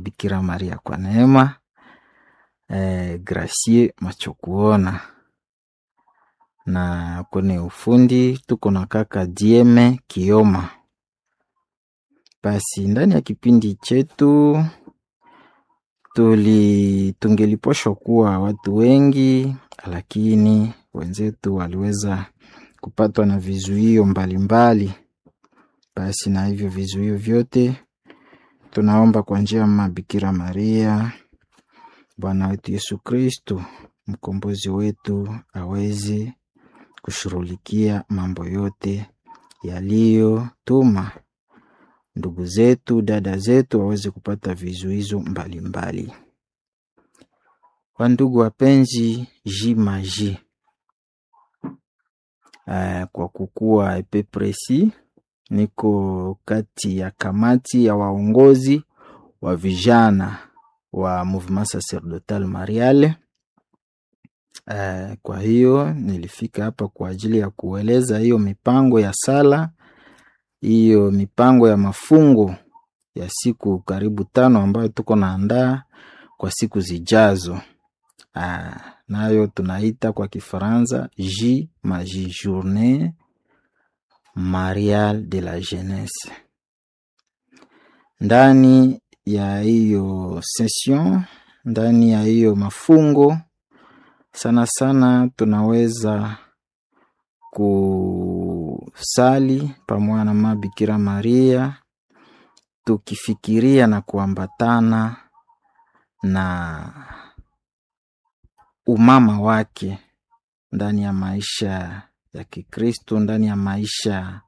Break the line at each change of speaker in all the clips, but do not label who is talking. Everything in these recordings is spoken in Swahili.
Bikira Maria kwa neema. Eh, Gracie Machokuona na kwenye ufundi tuko na kaka Dieme Kioma. Basi ndani ya kipindi chetu tuli tungeliposhwa kuwa watu wengi, lakini wenzetu waliweza kupatwa na vizuio mbalimbali. Basi na hivyo vizuio vyote tunaomba kwa njia ya Mama Bikira Maria, Bwana wetu Yesu Kristo, mkombozi wetu, aweze kushughulikia mambo yote yaliyotuma ndugu zetu, dada zetu waweze kupata vizuizo mbalimbali. Wandugu wapenzi, jimaji uh, kwa kukuwa epe presi, niko kati ya kamati ya waongozi wa vijana wa Mouvement Sacerdotal Mariale. Uh, kwa hiyo nilifika hapa kwa ajili ya kueleza hiyo mipango ya sala, hiyo mipango ya mafungo ya siku karibu tano ambayo tuko naandaa kwa siku zijazo. Uh, nayo tunaita kwa Kifaransa J Maji Journée Mariale de la Jeunesse. Ndani ya hiyo session, ndani ya hiyo mafungo sana sana tunaweza kusali pamoja na Mama Bikira Maria tukifikiria na kuambatana na umama wake ndani ya maisha ya Kikristo, ndani ya maisha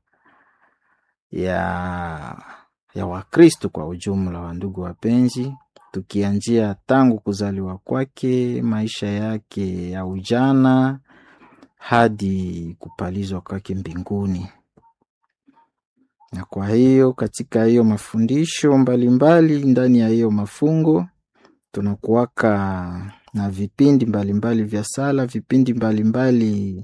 ya ya Wakristo kwa ujumla. Wa ndugu wapenzi, tukianzia tangu kuzaliwa kwake, maisha yake ya ujana hadi kupalizwa kwake mbinguni. Na kwa hiyo katika hiyo mafundisho mbalimbali mbali, ndani ya hiyo mafungo tunakuwaka na vipindi mbalimbali mbali vya sala, vipindi mbalimbali mbali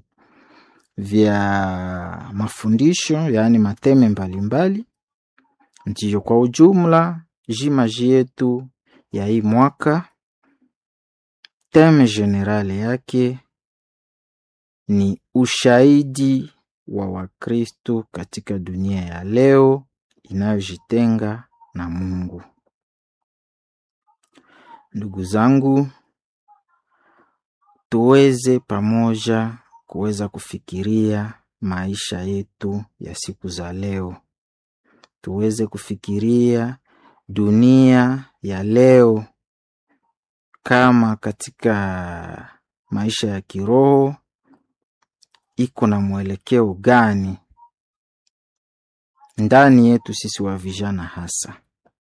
vya mafundisho, yaani mateme mbalimbali. Ndiyo kwa ujumla jimaji yetu ya hii mwaka, teme generale yake ni ushahidi wa Wakristo katika dunia ya leo inayojitenga na Mungu. Ndugu zangu, tuweze pamoja kuweza kufikiria maisha yetu ya siku za leo, tuweze kufikiria dunia ya leo kama katika maisha ya kiroho iko na mwelekeo gani ndani yetu sisi wa vijana, hasa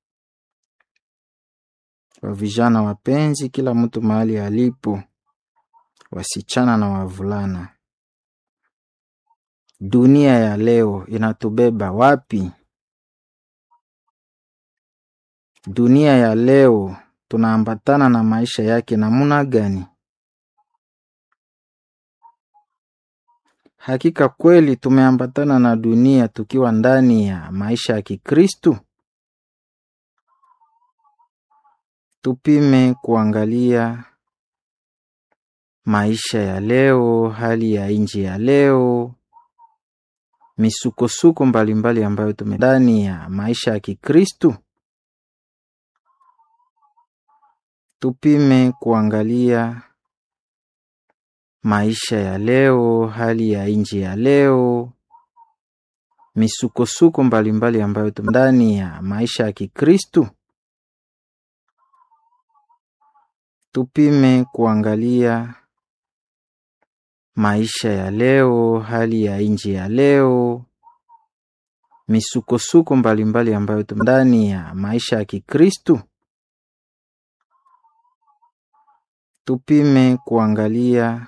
wa vijana wapenzi, kila mtu mahali alipo, wasichana na wavulana. Dunia ya leo inatubeba wapi? Dunia ya leo tunaambatana na maisha yake namuna gani? Hakika kweli tumeambatana na dunia tukiwa ndani ya maisha ya Kikristu? Tupime kuangalia maisha ya leo, hali ya nchi ya leo, misukosuko mbalimbali ambayo tume ndani ya maisha ya Kikristu. Tupime kuangalia maisha ya leo, hali ya nchi ya leo, misukosuko mbalimbali ambayo tume ndani ya maisha ya Kikristu. Tupime kuangalia maisha ya leo, hali ya nchi ya leo, misukosuko mbalimbali ambayo tume ndani ya maisha ya Kikristu. Tupime kuangalia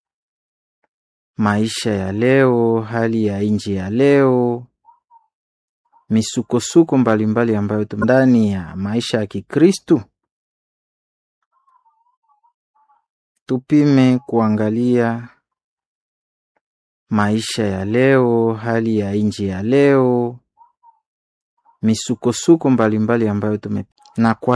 maisha ya leo, hali ya nchi ya leo, misukosuko mbalimbali ambayo tume ndani ya maisha ya Kikristu. Tupime kuangalia maisha ya leo, hali ya nchi ya leo, misukosuko mbalimbali ambayo tume na kwa